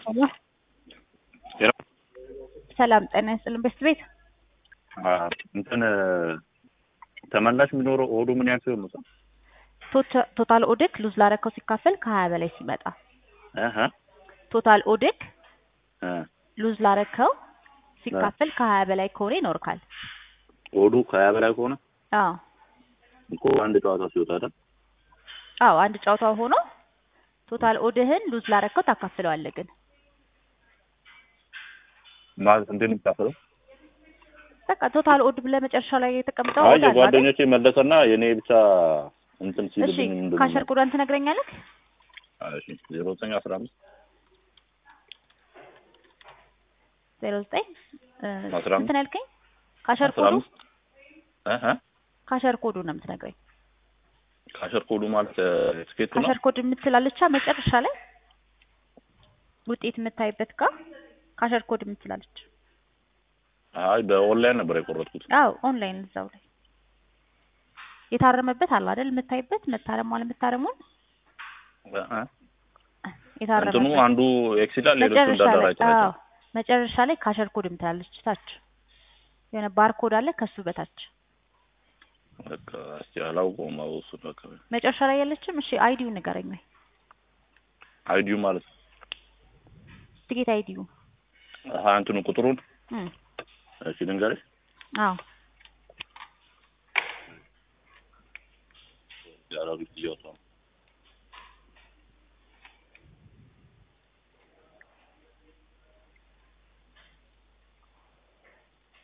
ሄሎ ሰላም ጤና ይስጥልን። በስት ቤት እንትን ተመላሽ የሚኖረው ኦዱ ምን ያክል ነው? ቶታ- ቶታል ኦድክ ሉዝ ላረከው ሲካፈል ከሀያ በላይ ሲመጣ አሀ ቶታል ኦድክ እ ሉዝ ላረከው ሲካፈል ከሀያ በላይ ከሆነ ይኖርካል። ኦዱ ከሀያ በላይ ከሆነ አዎ እኮ አንድ ጨዋታ ሲወጣ አይደል? አዎ አንድ ጨዋታ ሆኖ ቶታል ኦድህን ሉዝ ላረከው ታካፍለዋለህ ግን ማለት እንዴት ነው የሚካፈለው? በቃ ቶታል ኦድ ብለህ መጨረሻ ላይ የተቀምጠው አይ ኦድ አለ አይደል? የጓደኞቼ መለሰና የኔ ብቻ እንትን እሺ ሲልብኝ ምንድን ካሸር ነው? ኮዷን ትነግረኛለህ? እሺ ዜሮ ዘጠኝ አስራ አምስት ዜሮ ዘጠኝ እ አስራ አምስት እንትን ያልከኝ ካሸር አስራ ኮዱ አምስት አሀ ካሸር ኮዱ ነው የምትነግረኝ። ካሸር ኮዱ ማለት ትኬት ነው። ካሸር ኮድ የምትላለቻ መጨረሻ ላይ ውጤት የምታይበት ጋር ካሸር ኮድ የምትላለች። አይ በኦንላይን ነበር የቆረጥኩት። አዎ ኦንላይን እዛው ላይ የታረመበት አለ አይደል? የምታይበት መታረሙ አለ መታረሙን አሀ እንትኑ የታረመበት አንዱ ኤክስ ይላል፣ ሌሎቹ መጨረሻ ላይ እንዳደራጅ አዎ መጨረሻ ላይ ካሸር ኮድ የምትላለች ታች የሆነ ባርኮድ አለ ከሱ በታች በቃ እስቲ አላውቀውም። አዎ እሱ በቃ መጨረሻ ላይ ያለችም። እሺ አይዲው ንገረኝ ወይ አይዲዩ ማለት ትኬት አይዲው አሀ እንትኑ ቁጥሩን እም እሺ ልንገርሽ አዎ ያራሩ እያወጣሁ ነው